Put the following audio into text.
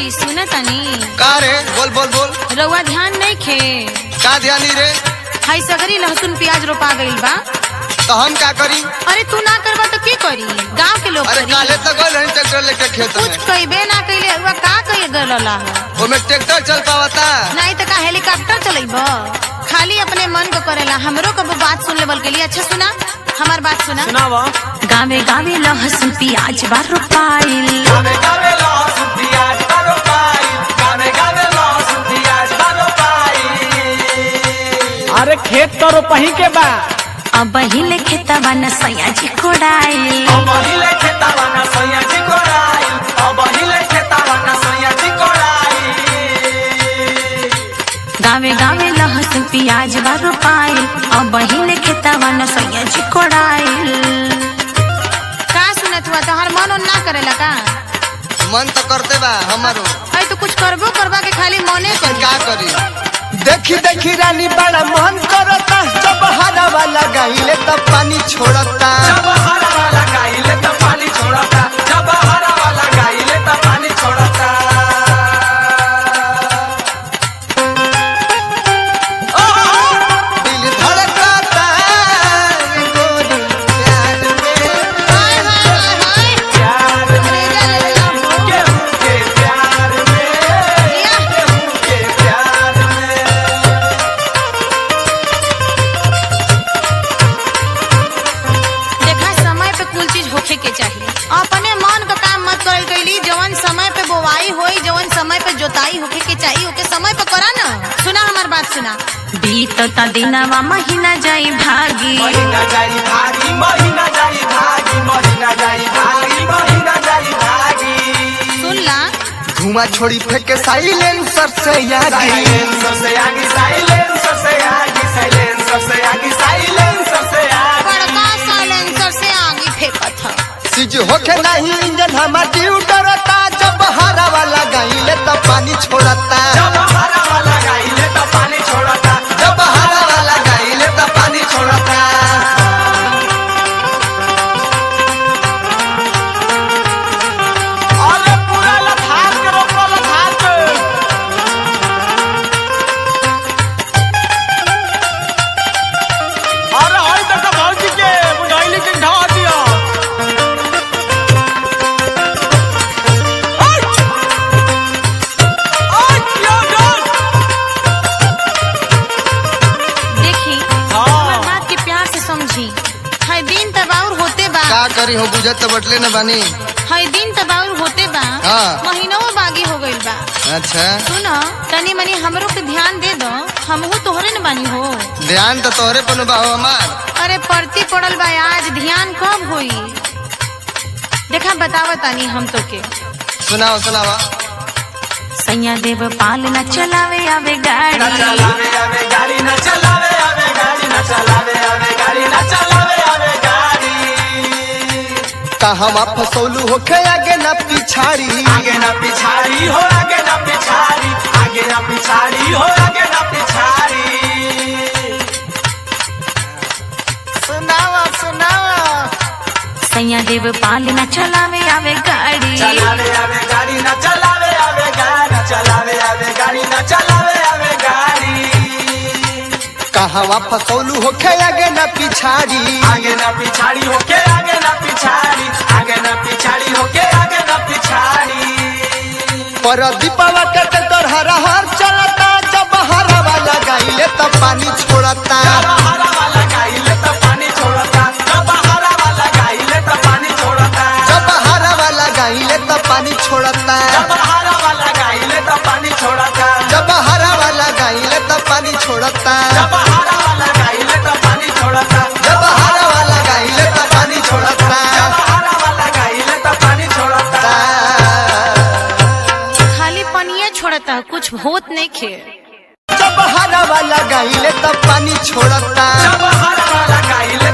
सुन तनी का रे बोल बोल बोल रउआ ध्यान नहीं खे का ध्यानी रे हाई सगरी लहसुन प्याज रोपा गइल बा तो हम का करी अरे तू ना करबा तो के करी गांव के लोग अरे करी काले तक गए रही ट्रैक्टर लेके खेत कुछ में कइबे ना कइले रउआ का कइले गलला है ओमे ट्रैक्टर चल पावता नहीं तो का हेलीकॉप्टर चलेब खाली अपने मन को करेला हमरो कबो बात सुन लेवल के लिए अच्छा सुना हमार बात सुना सुनावा गावे गावे लहसुन प्याज बा रोपाइल गावे गावे लहसुन प्याज बारो पाई गावे गावे लहसुन प्याज बारो पाई अरे खेत तो रोपही के बा अब हिले खेतवा न सयाजी कोड़ाइल अब हिले खेतावा ना सैया जी कोड़ाई अब हिले खेतावा ना सैया जी कोड़ाई गावे गावे लहसुन प्याज बा रोपाइल अब हिले खेतवा न सयाजी कोड़ाइल का सुनत हुआ तोहर मन उन ना करेला का मन तो करते बा हमारो अरे तो कुछ करबो करबा के खाली मने तो कर का करी देखी देखी रानी बड़ा मन करता जब हरा वाला गाइले तब पानी छोड़ता जब हरा वाला गाइले तो पानी छोड़ता जब हरा वाला गाइले तो पानी छोड़ता दिल धड़कता गोरी प्यार में हाय हाय हाय हाय प्यार में केहू के प्यार में केहू के प्यार में देखा समय पे कुल चीज होखे के चाहिए अपने मन का काम मत करल कैली जवन समय पे बोवाई होई जवन समय पे जोताई होखे के चाहिए ओके समय पे करा ना सुना हमार बात सुना बीतता दिनवा महीना जाई भागी महीना जाई भागी महीना जाई भागी महीना जाई भागी महीना जाई भागी सुन ला धुआं छोड़ी फेंके साइलेंसर से यागी साइलेंसर से आगे साइलेंसर से आगे साइलेंसर से आगे साइलेंसर से आगे बड़का साइलेंसर से आगे फेंकत ह सीज होके नहीं इंजन हमार ड्यू डरता जब हरा वाला गाइले तब पानी छोड़ता जब हरा वाला गाइले तो पानी छोड़ता जब हरा वाला गाइले तब पानी छोड़ता अरे पूरा लथार के रोको लथार के अरे हई तक भौजी के बुझाइली के ढा दिया ओय! ओय, क्या डर? देखी हाँ। हमार बात के प्यार से समझी हर दिन तबाउर होते बा का करी हो बुझत तो बटले न बानी हर दिन तबाउर होते बा हाँ। महीनों बागी हो गइल बा अच्छा सुन तनी मनी हमरो पे ध्यान दे दो हमहू तोहरे न बानी हो ध्यान तो तोहरे पर बा हो हमार अरे पड़ती पड़ल बा आज ध्यान कब होई देखा बतावा तानी हम तो के सुनाओ सुनावा सैया देव पाल न चलावे आवे न गाड़ी चलावे आवे गाड़ी न चलावे आवे गाड़ी न चलावे आवे गाड़ी न चलावे आवे गाड़ी कहवा फसौलू होके आगे ना पिछाड़ी आगे न पिछाड़ी हो आगे न पिछाड़ी आगे न पिछाड़ी हो आगे न पिछाड़ी सुनावा सुनावा सैया देव पाल न चलावे आवे गाड़ी चलावे आवे गाड़ी न चलावे आवे गाड़ी चलावे आवे गाड़ी न चलावे आवे गाड़ी कहवा फसौलू होके आगे ना पिछाड़ी आगे न पिछाड़ी होके आगे न पिछाड़ी आगे न पिछाड़ी होके आगे न पिछाड़ी पर दीपावा के ट्रैक्टर हरा हर चलता जब हरा वाला गाइले तब पानी छोड़ता जब हरा वाला गाइले तो पानी छोड़ता जब हरा वाला गाइले तो पानी छोड़ता जब हरा वाला गाइले तब पानी छोड़ता जब हरा वाला गाइले तो पानी छोड़ता जब हरा वाला गाइले तब पानी छोड़ता जब हरा वाला गाइले तो पानी छोड़ता जब हरा वाला गाइले तब पानी छोड़ता जब हरा वाला गाइले तो पानी छोड़ता खाली पनिया छोड़ता कुछ होत नहीं खे जब हरा वाला गाइले तब पानी छोड़ता जब हरा वाला गाइले